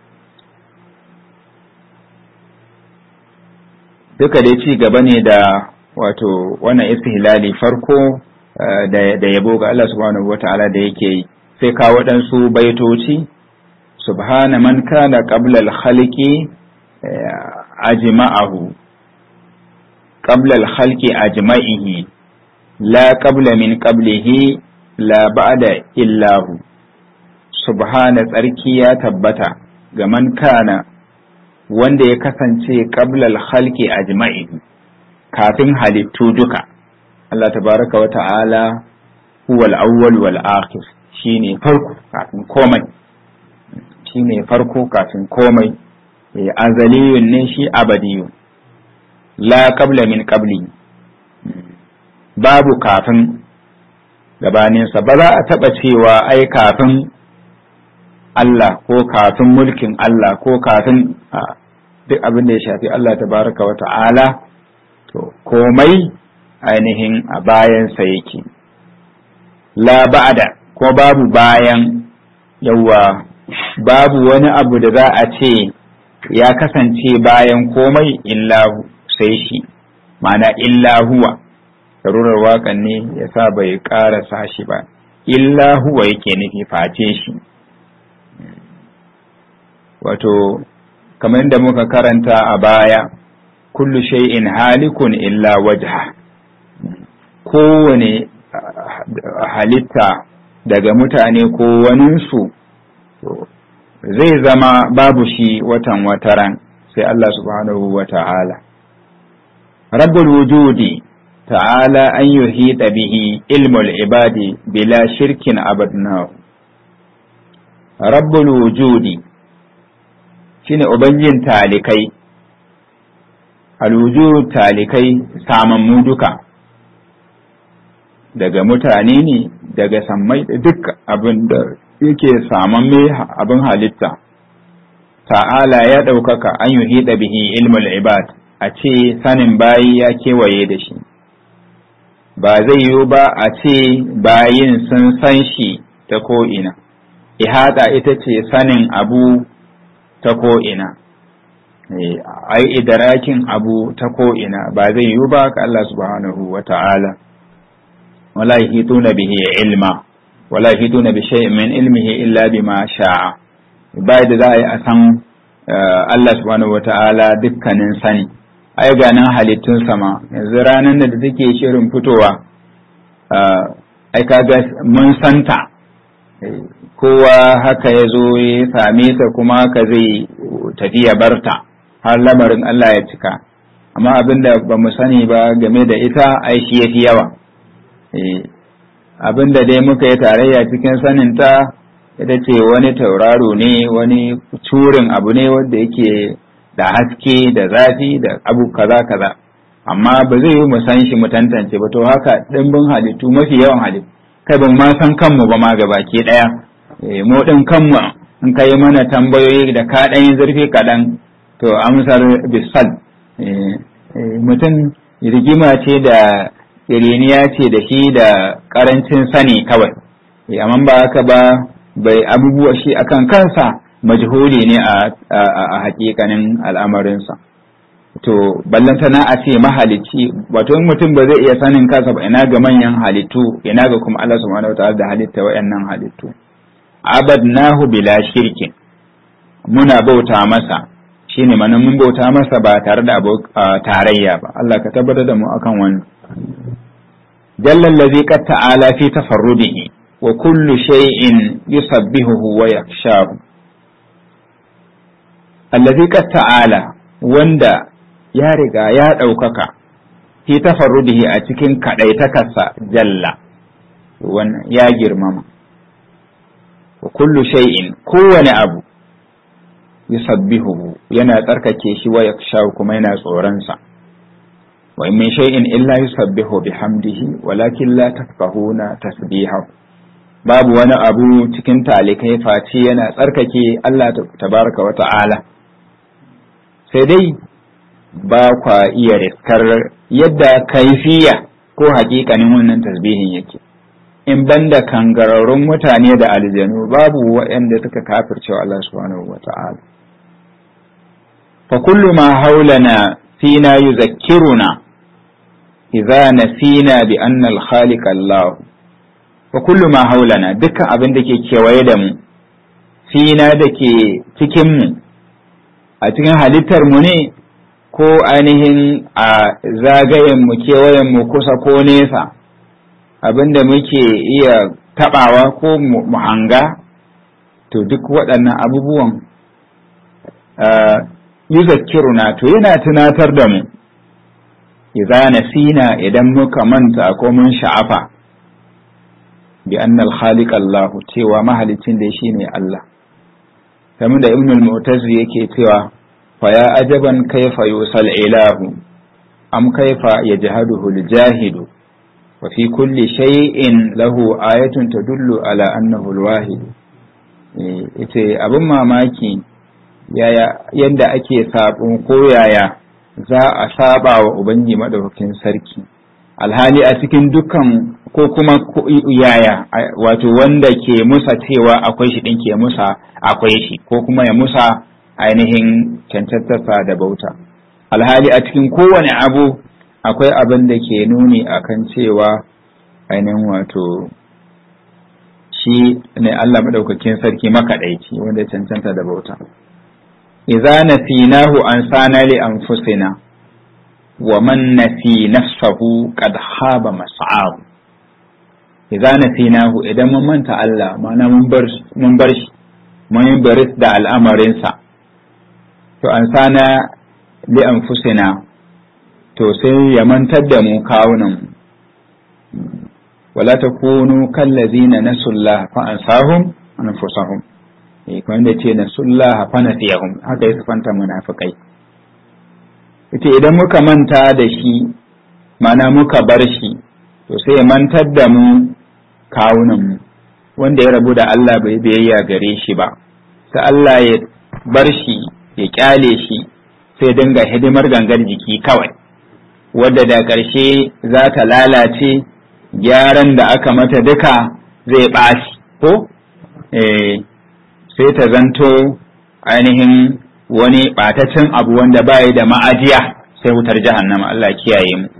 duka dai ci gaba ne da wato wannan istihlali farko da yabo ga Allah subhanahu wata'ala da yake yi sai kawo waɗansu baitoci subhana man kana qabla al-khalqi ajma'ahu qabla al-khalqi ajma'ihi la qabla min qablihi la ba'da illahu subhana tsarki ya tabbata ga man kana wanda ya kasance qablal khalqi ajma'i kafin halittu duka Allah tabaraka wa ta'ala huwa al-awwal wal akhir shine farko kafin komai shine farko kafin komai azaliyun ne shi abadiyun la qabla min qabli babu kafin gabaninsa ba za a taɓa cewa ai kafin Allah ko kafin mulkin Allah ko kafin duk abin da ya shafi Allah tabaraka wa ta'ala to komai ainihin a bayansa yake la ba'da ko babu bayan yawa babu wani abu da za a ce ya kasance bayan komai illahu sai shi ma'ana illa huwa darurar waƙan ne ya sa bai ƙarasa shi ba illa huwa yake nufi face shi wato kamar da muka karanta a baya kullu shay'in halikun illa wajha kowane halitta daga mutane ko waninsu zai zama babu shi watan wataran sai Allah subhanahu wa ta'ala rabbul wujudi ta'ala an yuhita bihi ilmul ibadi bila shirkin abadnahu rabbul wujudi shine ubangijin talikai alwujud talikai samammu duka daga mutane ne daga sammai duk abin da yake samamme abin halitta ta'ala ya ɗaukaka an yi bihi ilmul ibad a ce sanin bayi ya kewaye da shi ba zai yiwu ba a ce bayin sun san shi ta ko'ina ihata ita ce sanin abu ta ko'ina ai idrakin abu ta ko ina ba zai yiwu ba ka Allah subhanahu wa ta'ala wala yahituna bihi ilma wala yahituna bi shay'in min ilmihi illa bima sha'a ba da za a yi a san Allah subhanahu wa ta'ala dukkanin sani ai ganin halittun sama yanzu ranar da take shirin fitowa ai kaga mun santa kowa haka ya zo ya same ta kuma haka zai tafi ya barta har lamarin Allah ya cika amma abinda ba mu sani ba game da ita ai shi yafi yawa abinda dai muka yi tarayya cikin saninta ita ce wani tauraro ne wani curin abu ne wanda yake da haske da zafi da abu kaza kaza amma ba zai yi mu san shi mu tantance ba to haka dimbin halittu mafi yawan halittu kai ban ma san kanmu ba ma gabaki daya mu din kanmu in kai mana tambayoyi da ka dan zurfi kaɗan to amsar bisal mutum rigima ce da iriniya ce da shi da karancin sani kawai amma ba haka ba bai abubuwa shi akan kansa majhuli ne a hakikanin al'amarinsa to ballantana a ce mahalicci wato in mutum ba zai iya sanin kansa ba ina ga manyan halittu ina ga kuma Allah subhanahu wataala da halitta wayannan halittu abadnahu bila shirkin muna bauta masa shine mana mun bauta masa ba tare da tarayya ba Allah ka tabbatar da mu akan wannan jalla allazi qad ta'ala fi tafarrudihi wa kullu shay'in yusabbihuhu wa yakhshahu allazi qad ta'ala wanda ya riga ya ɗaukaka fi tafarrudihi a cikin kaɗaitakarsa jalla wannan ya girmama wa kullu shay'in kowane abu yusabbihuhu yana tsarkake shi wa yakshaw kuma yana tsoronsa wa in min shay'in illa yusabbihu bihamdihi walakin la tafqahuna tasbihahu babu wani abu cikin talikai face yana tsarkake Allah tabaraka wa ta'ala sai dai ba kwa iya riskar yadda kaifiya ko hakikanin wannan tasbihin yake in banda kangararrun mutane da aljanu babu waɗanda suka kafircewa Allah subhanahu wa ta'ala fa kullu ma haulana fina yuzakkiruna idza nasina bi anna al-khaliq Allah wa kullu ma haulana dukkan abin da ke kewaye da mu fina da ke cikin mu a cikin halittar mu ne ko ainihin a zagayenmu kewayenmu kusa ko nesa abinda muke iya tabawa ko mu hanga to duk waɗannan abubuwan yuzakkiruna to yana tunatar da mu idza nasina idan muka manta ko mun sha'afa bi annal khaliq Allah cewa mahalicin da shine Allah kamar da ibn al-mu'tazi yake cewa فيا عجبا كيف يوصى الإله أم كيف يجهده الجاهد وفي كل شيء له آية تدل على أنه الواحد ita abin mamaki yaya yadda ake sabon ko yaya za a saba wa ubangi madaukakin sarki alhali a cikin dukkan ko kuma yaya wato wanda ke musa cewa akwai shi din ke musa akwai shi ko kuma ya musa ainihin cancantarsa da bauta alhali a cikin kowane abu akwai abin da ke nuni akan cewa ainihin wato shi ne Allah maɗaukakin sarki makaɗaici wanda cancanta da bauta idza nasinahu an sana li anfusina wa man nasi nafsahu qad haba mas'ahu idza nasinahu idan mun manta Allah ma'ana mun bar mun bar shi mun baris da al'amarinsa to an sana li anfusina to sai ya mantar da mu kawunan wala takunu kallazina nasullah fa ansahum anfusahum eh kuma da ce nasullah fa nasiyahum haka ya sifanta munafikai yace idan muka manta da shi mana muka bar shi to sai ya mantar da mu kawunan mu wanda ya rabu da Allah bai biyayya gare shi ba sai Allah ya bar shi ya kyale shi sai dinga hidimar gangar jiki kawai wadda da ƙarshe za ta lalace gyaran da aka mata duka zai ɓaci ko sai ta zanto ainihin wani ɓataccen abu wanda bayi da ma'ajiya sai wutar jahannama Allah kiyaye mu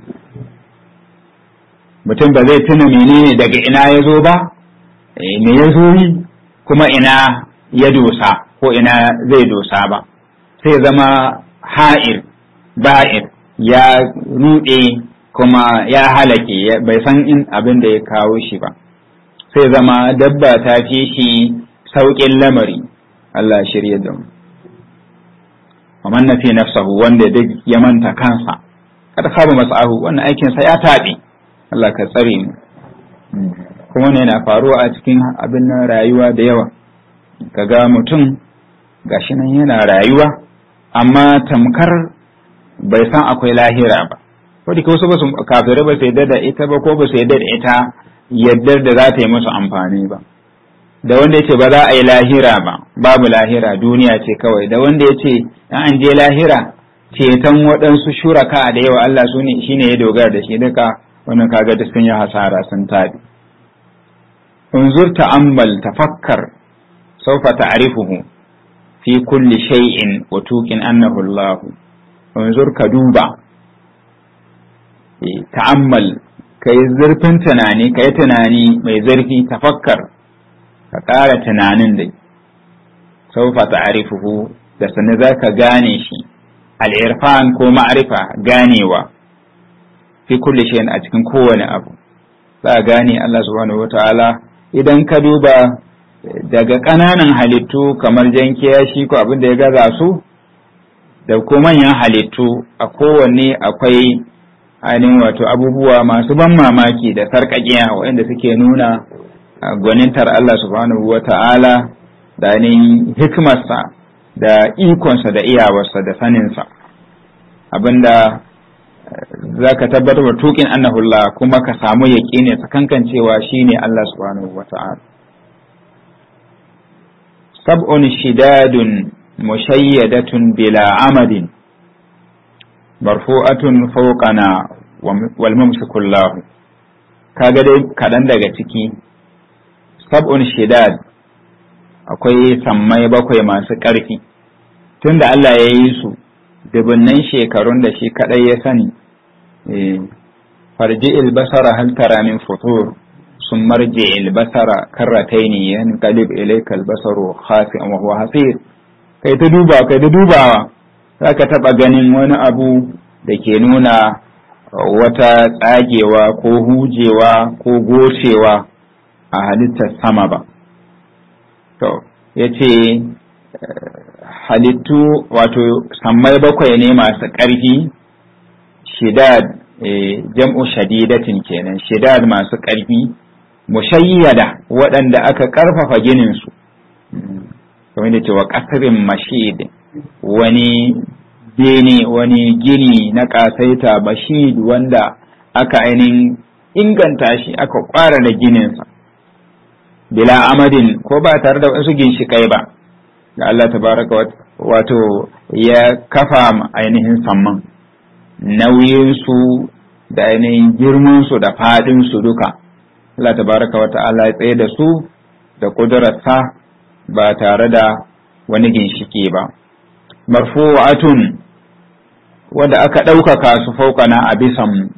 mutum ba zai tuna menene daga ina ya zo ba me ya zo yi kuma ina ya dosa ko ina zai dosa ba sai zama ha'ir ba'ir ya ruɗe kuma ya halake bai san in abin da ya kawo shi ba sai zama dabba ta fi shi sauƙin lamari Allah shirya da mu man na fi nafsahu wanda duk ya manta kansa kada khaba masahu wannan aikinsa ya taɓe Allah ka tsare mu kuma ne na faruwa a cikin abin nan rayuwa da yawa kaga mutum gashi nan yana rayuwa amma tamkar bai san akwai lahira ba ko da wasu ba su kafirai ba su yadda da ita ba ko ba su yadda da ita yaddar da za ta yi musu amfani ba da wanda ya ce ba za a yi lahira ba babu lahira duniya ce kawai da wanda ya ce an je lahira ceton waɗansu shuraka da yawa Allah su ne shine ya dogara da shi duka wannan kaga duk sun yi hasara sun tabi unzur ta'ammal tafakkar sawfa ta'rifuhu fi kulli shay'in wa tuqin annahu Allah unzur ka duba ta'ammal kai zurfin tunani kai tunani mai zurfi tafakkar ka ƙara tunanin dai sawfa ta'rifuhu da sanin zaka gane shi al-irfan ko ma'rifa ganewa fi kulli shay'in a cikin kowane abu za a gane Allah subhanahu wataala idan ka duba daga ƙananan halittu kamar jan kiyashi ko abin da ya gaza su da ko manyan halittu a kowanne akwai ainihin wato abubuwa masu ban mamaki da sarƙaƙiya waɗanda suke nuna gwanintar Allah subhanahu wataala da ainihin hikimarsa da ikonsa da iyawarsa da saninsa abinda za ka tabbatar da tukin annahullah kuma ka samu yaƙini tsakankan cewa shine Allah subhanahu wa ta'ala sab'un shidadun mushayyadatun bila amadin marfu'atun fawqana wal mumsikullahu kaga dai kaɗan daga ciki sab'un shidad akwai sammai bakwai masu ƙarfi tunda Allah ya yi su dubunnan shekarun da shi kadai ya sani farji ilbasara hal tara min futur sun marje ilbasara karrataini yan qalib ilayka albasaru khasi'an wa huwa hasir kai ta duba kai ta dubawa zaka taba ganin wani abu da ke nuna wata tsagewa ko hujewa ko gocewa a halittar sama ba to yace halittu wato sammai bakwai ne masu ƙarfi shidad jam'u shadidatin kenan shidad masu ƙarfi mushayyada waɗanda aka ƙarfafa gininsu kamar da cewa ƙasarin mashid wani bene wani gini na ƙasaita bashid wanda aka ainihin inganta shi aka ƙwara da gininsa bila amadin ko ba tare da wasu ginshiƙai ba da Allah tabaraka wato ya kafa ainihin samman nauyinsu da ainihin girmansu da faɗinsu duka Allah tabaraka wa ta'ala ya tsaye da su da ƙudurarsa ba tare da wani ginshiki ba marfu'atun wanda aka ɗaukaka su faukana a bisan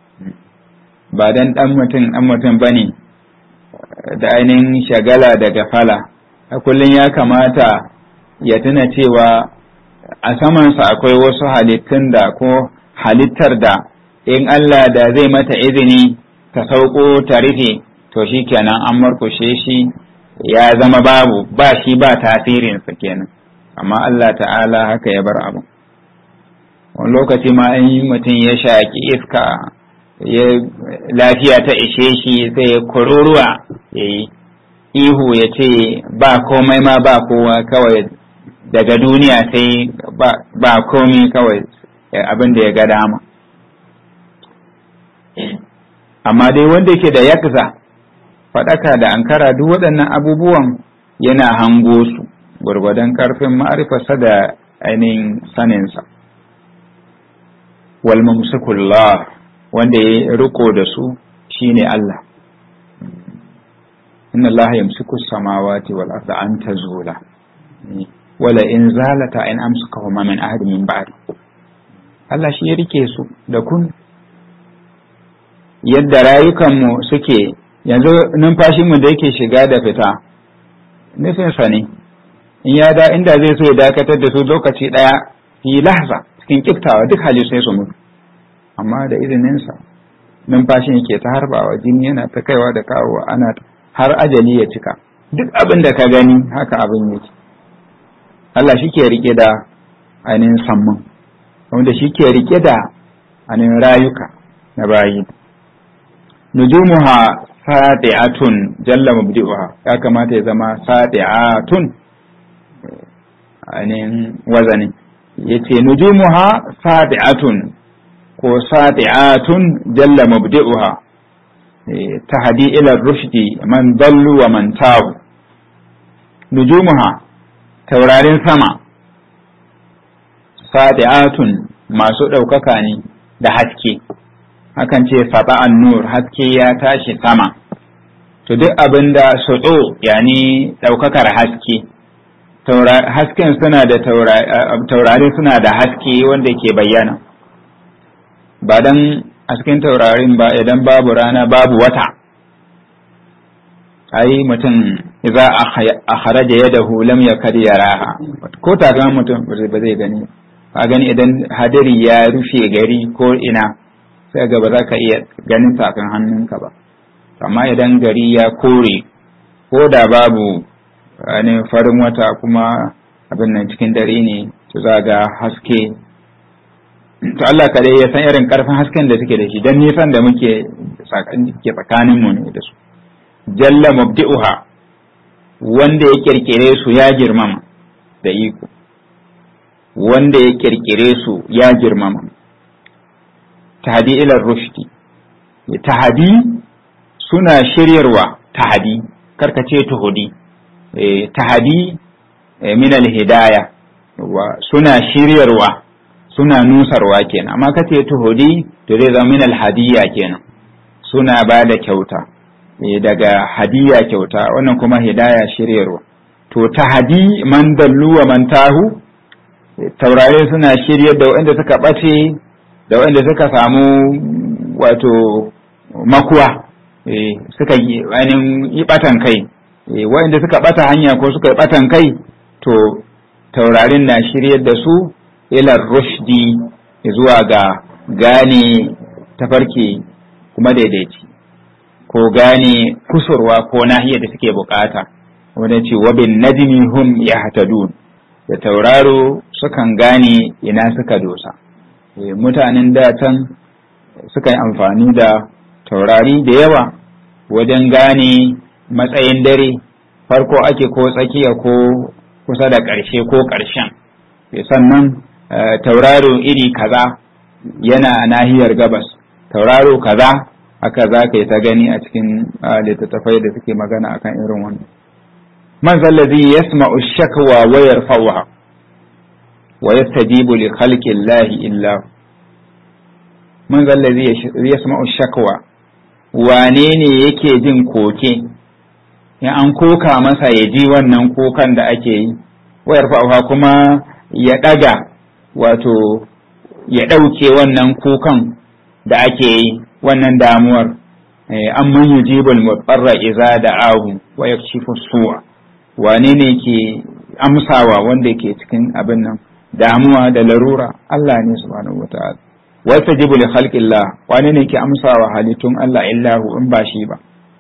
ba dan ɗan mutum ɗan mutum ba ne da ainihin shagala da gafala a kullum ya kamata ya tuna cewa a samansa akwai wasu halittun da ko halittar da in Allah da zai mata izini ta sauko ta rufe to shi kenan an markushe shi ya zama babu ba shi ba tasirinsa kenan amma Allah ta'ala haka ya bar abu wani lokaci ma in mutum ya shaƙi iska ya lafiya ta ishe shi sai ya kururuwa ya yi ihu ya ce ba komai ma ba kowa kawai daga duniya sai ba komai kawai abin da ya ga dama amma dai wanda yake da yakza faɗaka da ankara duk waɗannan abubuwan yana hango su gwargwadon ƙarfin ma'arifarsa da ainihin saninsa wal mumsikullah wanda ya riko da su shine Allah inna Allah yamsiku samawati wal arda an tazula wala in zalata in amsuka huma min ahad min ba'd Allah shi ya rike su da kun yadda rayukanmu suke yanzu numfashinmu da yake shiga da fita nufinsa ne in ya da inda zai so ya dakatar da su lokaci ɗaya fi lahza cikin kiftawa duk hali sai su mutu amma da izininsa numfashin yake ta harbawa jini yana ta kaiwa da kawowa ana har ajali ya cika duk abin da ka gani haka abin yake Allah shi ke rike da ainihin samman wanda shi ke rike da ainihin rayuka na bayi nujumuha sadi'atun jalla mubdi'uha ya kamata ya zama sadi'atun ainihin wazani yace nujumuha sadi'atun ko sadi'atun jalla mubdi'uha tahdi ila rushdi man dallu wa man tabu nujumuha taurarin sama sadi'atun masu ɗaukaka ne da haske akan ce saba'an nur haske ya tashi sama to duk abin da suɗo yani ɗaukakar haske hasken suna da taurari suna da haske wanda ke bayyana ba dan hasken taurarin ba idan babu rana babu wata ai mutum idza akhraja yadahu lam yakad yaraha ko tagan mutum ba zai gani ka gani idan hadari ya rufe gari ko ina sai ga ba za ka iya ganin tafin hannunka ba amma idan gari ya kore ko da babu ne farin wata kuma abin nan cikin dare ne to za ga haske to Allah kadai ya san irin karfin hasken da suke da shi dan nisan da muke ke tsakanin mu ne da su jalla mubdi'uha wanda ya kirkire su ya girmama da iko wanda ya kirkire su ya girmama tahdi ila rushdi tahdi suna shiryarwa tahdi karkace tuhudi tahdi min al-hidaya suna shiryarwa suna nusarwa kenan amma kace tuhudi to zai zama min al-hadiyya kenan suna ba da kyauta daga hadiya kyauta wannan kuma hidaya shiryarwa to tahdi man dallu wa man tahu taurare suna shiryar da waɗanda suka ɓace da waɗanda suka samu wato makuwa suka yi ainihin yi ɓatan kai waɗanda suka ɓata hanya ko suka yi ɓatan kai to taurarin na shiryar da su ilar rushdi zuwa ga gane tafarki kuma daidaici ko gane kusurwa ko nahiyar da suke bukata wanda ce wabin najmi hum yahtadun da tauraro sukan gane ina suka dosa mutanen da can suka yi amfani da taurari da yawa wajen gane matsayin dare farko ake ko tsakiya ko kusa da ƙarshe ko ƙarshen sannan tauraro iri kaza yana nahiyar gabas tauraro kaza haka za ka yi ta gani a cikin littattafai da suke magana akan irin wannan man zallazi yasma'u shakwa wa yarfa'uha wa yastajibu li khalqi llahi illa man zallazi yasma'u shakwa wane ne yake jin koke ya an koka masa ya ji wannan kokan da ake yi wa yarfa'uha kuma ya daga wato ya ɗauke wannan kukan da ake yi wannan damuwar an man yujibul mutsarra iza da ahu wa yakshifu su'a wane ne ke amsawa wanda ke cikin abin nan damuwa da larura Allah ne subhanahu wata'ala wa yastajibu li khalqillah wane ne ke amsawa halittun Allah illahu in ba shi ba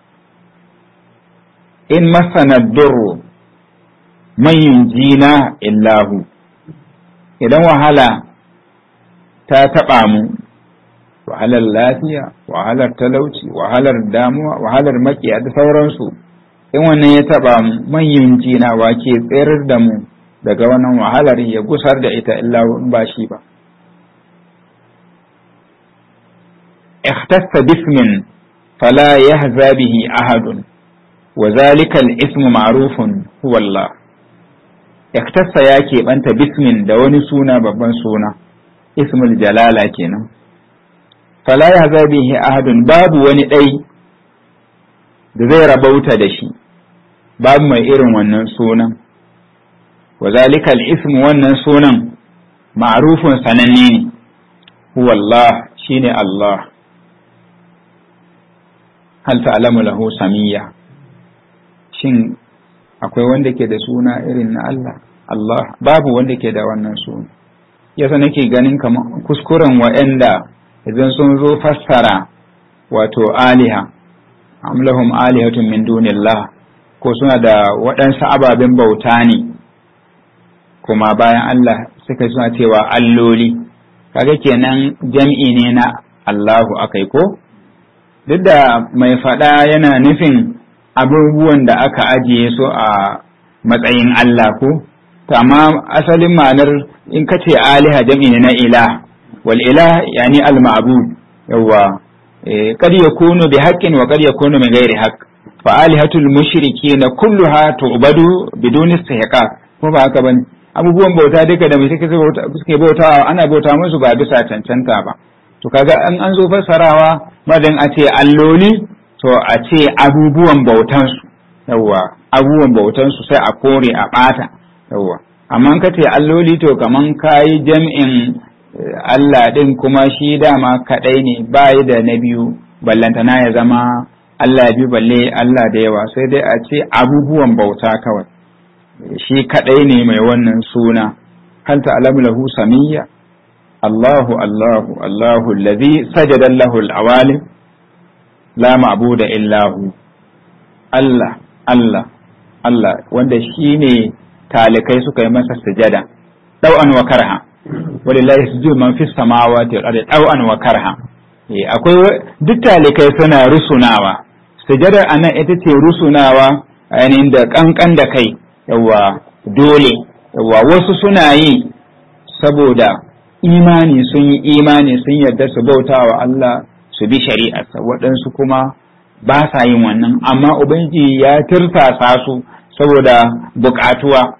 in masana durru man yunjina illahu idan wahala ta taɓa mu wahalar lafiya wahalar talauci wahalar damuwa wahalar makiya da sauransu in wannan ya taɓa mu manyan jina wa ke tsayar da mu daga wannan wahalar ya gusar da ita illa in ba shi ba ikhtassa bismin fala yahza bihi ahadun wa zalika al-ismu ma'rufun huwa Allah iktassa ya keɓanta bismin da wani suna babban suna ismul jalala kenan fala ya bihi ahadun babu wani ɗai da zai rabauta da shi babu mai irin wannan sunan wa zalika al-ism wannan sunan ma'rufun sananne ne huwa Allah shine Allah hal ta'lamu lahu samiyya shin akwai wanda ke da suna irin na Allah Allah babu wanda ke da wannan suna yasa nake ganin kamar kuskuren wa'anda idan sun zo fassara wato aliha amlahum alihatun min dunillah ko suna da waɗansu ababen bauta ne kuma bayan Allah suka suna cewa alloli kaga kenan jam'i ne na Allahu akai ko duk da mai faɗa yana nufin abubuwan da aka ajiye su a matsayin Allah ko to amma asalin ma'anar in ka ce aliha jam'i ne na ilah wal ilah yani al ma'bud yawa qad yakunu bi haqqin wa qad yakunu min ghairi haqq fa alihatul mushrikeena kulluha tu'badu biduni istihqaq ko ba haka bane abubuwan bauta duka da mai suke bautawa ana bauta musu ba bisa cancanta ba to kaga an an zo fassarawa madan a ce alloli to a ce abubuwan bautansu yawwa abubuwan bautansu sai a kore a ɓata yawwa amma ka ce alloli to kaman kayi jam'in Allah ɗin kuma shi dama kaɗai ne bayi da na biyu ballantana ya zama Allah biyu balle Allah da yawa sai dai a ce abubuwan bauta kawai shi kaɗai ne mai wannan suna hal ta'lamu lahu samiyya Allahu Allahu Allahu allazi sajada lahu al-awalim la ma'buda illahu Allah Allah Allah wanda shine talikai suka yi masa sujada dau'an wa karha walillahi sujudu man fis samawati wal ardi dau'an wa karha akwai duk talikai suna rusunawa sujadar anan ita ce rusunawa ainihin da kankan da kai yawa dole yawa wasu suna yi saboda imani sun yi imani sun yarda su bautawa Allah su bi shari'arsa waɗansu kuma ba sa yin wannan amma ubangiji ya tirsasa su saboda buƙatuwa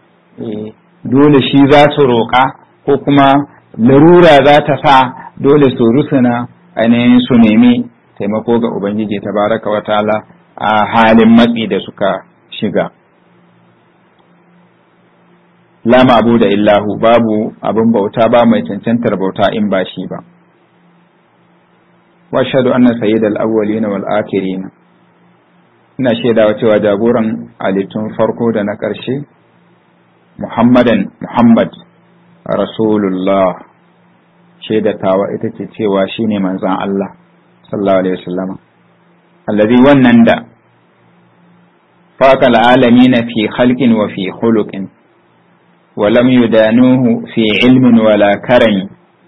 dole shi za su roƙa ko kuma larura za ta sa dole su rusuna ainihin su nemi taimako ga ubangiji tabaraka wa ta'ala a halin matsi da suka shiga la da illahu babu abin bauta ba mai cancantar bauta in ba shi ba واشهد ان سيد الاولين والاخرين ina shaidawa cewa jagoran halittun farko da na ƙarshe muhammadan muhammad rasulullah shaidatawa ita ce cewa shine manzan Allah sallallahu alaihi wasallam allazi wannan da faqal alamin fi khalqin wa fi khuluqin wa lam yudanuhu fi ilmin wala karami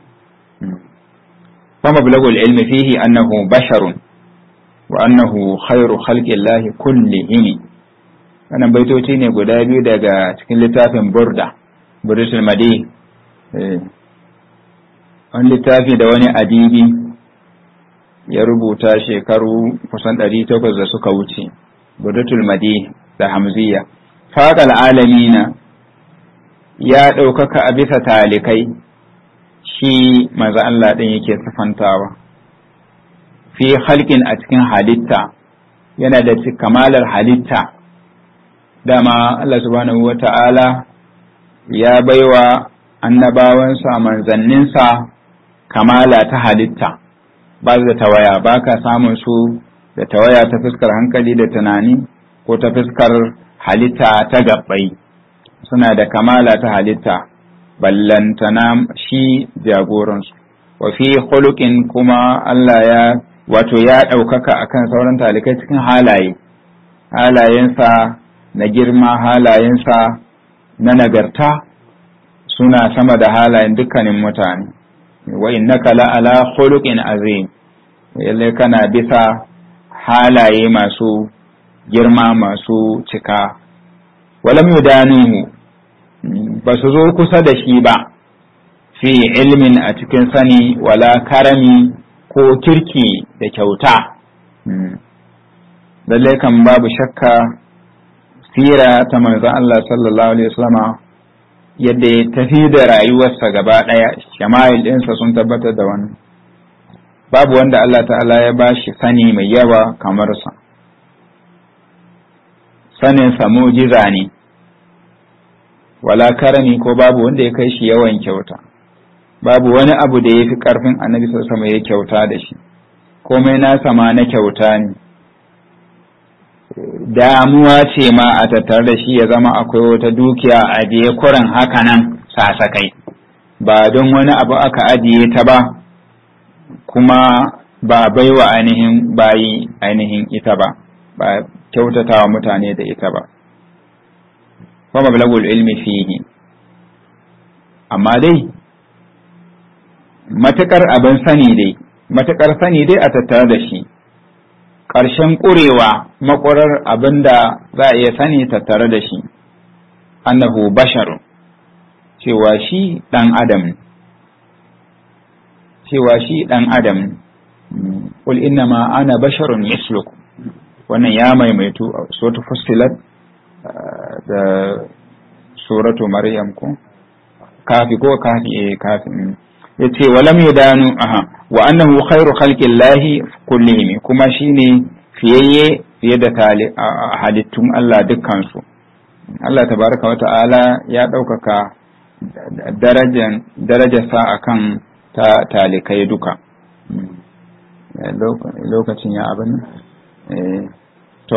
فمبلغ العلم فيه أنه بشر وأنه خير خلق الله كلهم wannan baitoci ne guda biyu daga cikin littafin burda burdatul madi wani littafi da wani adibi ya rubuta shekaru kusan ɗari takwas da suka wuce burdatul madi da hamziya faƙal alamina ya ɗaukaka a bisa talikai shi maza Allah ɗin yake sifantawa fi halkin a cikin halitta yana da kamalar halitta dama Allah subhanahu wa ta'ala ya baiwa annabawansa manzanninsa kamala ta halitta ba da tawaya ba ka samun su da tawaya ta fuskar hankali da tunani ko ta fuskar halitta ta gabbai suna da kamala ta halitta ballantana shi jagoransu wa fi khuluqin kuma Allah ya wato ya ɗaukaka akan sauran talikai cikin halaye halayensa na girma halayensa na nagarta suna sama da halayen dukkanin mutane wa innaka la ala khuluqin azim yalle kana bisa halaye masu girma masu cika walam yudanuhu ba su zo kusa da shi ba fi ilmin a cikin sani wala karami ko kirki da kyauta lallai kan babu shakka sira ta manzon Allah sallallahu alaihi wasallama yadda ya tafi da rayuwarsa gaba ɗaya shama'il ɗinsa sun tabbatar da wannan babu wanda Allah ta'ala ya ba shi sani mai yawa kamar sa sanin sa mujiza ne wala karami ko babu wanda ya kai shi yawan kyauta babu wani abu da ya fi ƙarfin annabi sama ya kyauta da shi komai nasa ma na kyauta ne damuwa ce ma a tattare da shi ya zama akwai wata dukiya a ajiye kurin haka nan sasakai ba don wani abu aka ajiye ta ba kuma ba baiwa ainihin bayi ainihin ita ba ba kyautatawa mutane da ita ba kuma mablagul ilmi fihi amma dai matukar abin sani dai matukar sani dai a tattare da shi ƙarshen ƙurewa makwarar abin da za a iya sani tattare da shi annahu basharun cewa shi ɗan adam cewa shi ɗan adam qul inna ma ana basharun mislukum wannan ya maimaitu a suratu fussilat da suratu maryam ko kafi ko kafi eh kafi yace walam yudanu aha wa annahu khairu khalqillahi kullihim kuma shine fiyayye fiye da halittun Allah dukkan su Allah tabaraka wa ta'ala ya ɗaukaka darajan darajarsa akan ta talikai duka lokacin ya abin to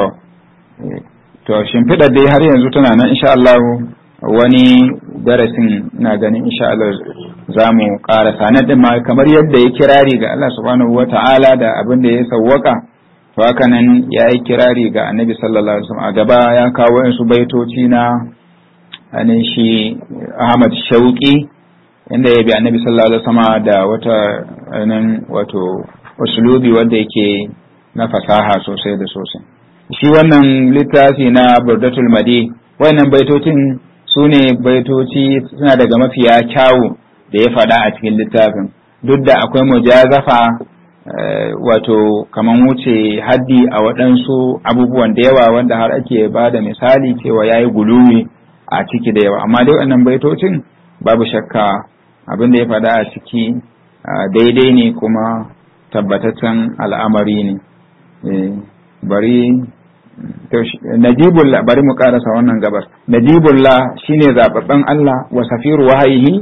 to shimfiɗar dai har yanzu tana nan insha Allah wani darasin na ganin insha Allah za mu ƙarasa na ɗin ma kamar yadda ya kirari ga Allah subhanahu wa ta'ala da abin da ya sawwaka to haka nan ya yi kirari ga annabi sallallahu alaihi wasallam a gaba ya kawo su baitoci na anin shi Ahmad Shauki inda ya bi annabi sallallahu alaihi wasallam da wata nan wato usulubi wanda yake na fasaha sosai da sosai shi wannan littafi na burdatul madi wannan baitocin su ne baitoci suna daga mafiya kyawu da ya faɗa a cikin littafin duk da akwai mujazafa wato kaman wuce haddi a waɗansu abubuwan da yawa wanda har ake ba da misali cewa ya yi guluwi a ciki da yawa amma dai wannan baitocin babu shakka abin da ya faɗa a ciki daidai ne kuma tabbataccen al'amari ne bari najibullah bari mu karasa wannan gabar najibullah shine zababben Allah wa safiru wahayihi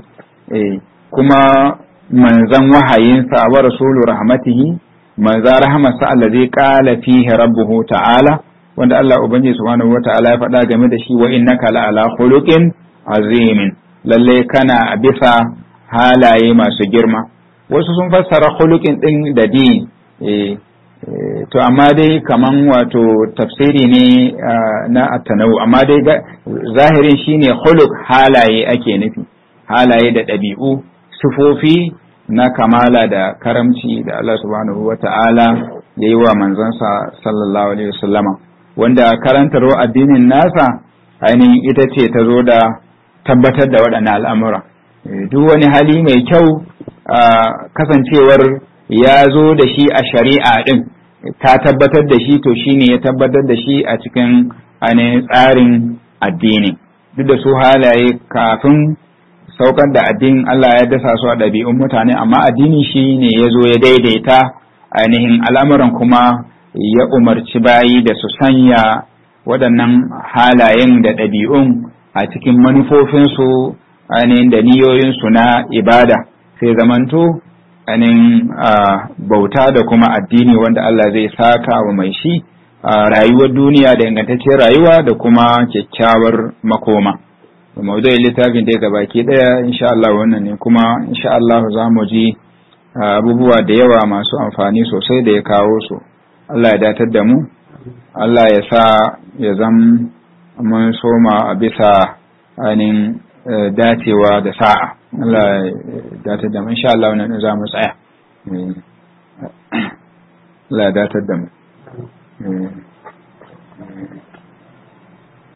kuma manzan wahayinsa wa rasulu rahmatihi manza rahmatsa allazi qala fihi rabbuhu ta'ala wanda Allah ubangiji subhanahu wata'ala ya faɗa game da shi wa innaka la ala khuluqin azimin lalle kana bisa halaye masu girma wasu sun fassara khuluqin din da din eh to amma dai kaman wato tafsiri ne na atanawu amma dai zahirin shine khuluq halaye ake nufi halaye da ɗabi'u sufofi na kamala da karamci da Allah subhanahu wa ta'ala ya yi wa manzansa sallallahu alaihi wasallama wanda karantarwa addinin nasa ainihin ita ce ta zo da tabbatar da waɗannan al'amura duk wani hali mai kyau kasancewar ya zo da shi a shari'a ɗin ta tabbatar da shi to shine ya tabbatar da shi a cikin ainihin tsarin addini duk da su halaye kafin saukar da addinin Allah ya dasa su a ɗabi'un mutane amma addini shi ne ya zo ya daidaita ainihin al'amuran kuma ya umarci bayi da su sanya waɗannan halayen da ɗabi'un a cikin manufofinsu ainihin da niyoyinsu na ibada sai zamanto ainihin bauta da kuma addini wanda Allah zai saka wa mai shi rayuwar duniya da ingantacciyar rayuwa da kuma kyakkyawar makoma. maudu'in littafin da baki daya insha Allah wannan ne kuma insha Allah za mu ji abubuwa da yawa masu amfani sosai da ya kawo su Allah ya datar da mu Allah ya sa ya zam mun soma a bisa ainihin dacewa da sa'a Allah ya datar da mu insha Allah wannan za mu tsaya Allah ya datar da mu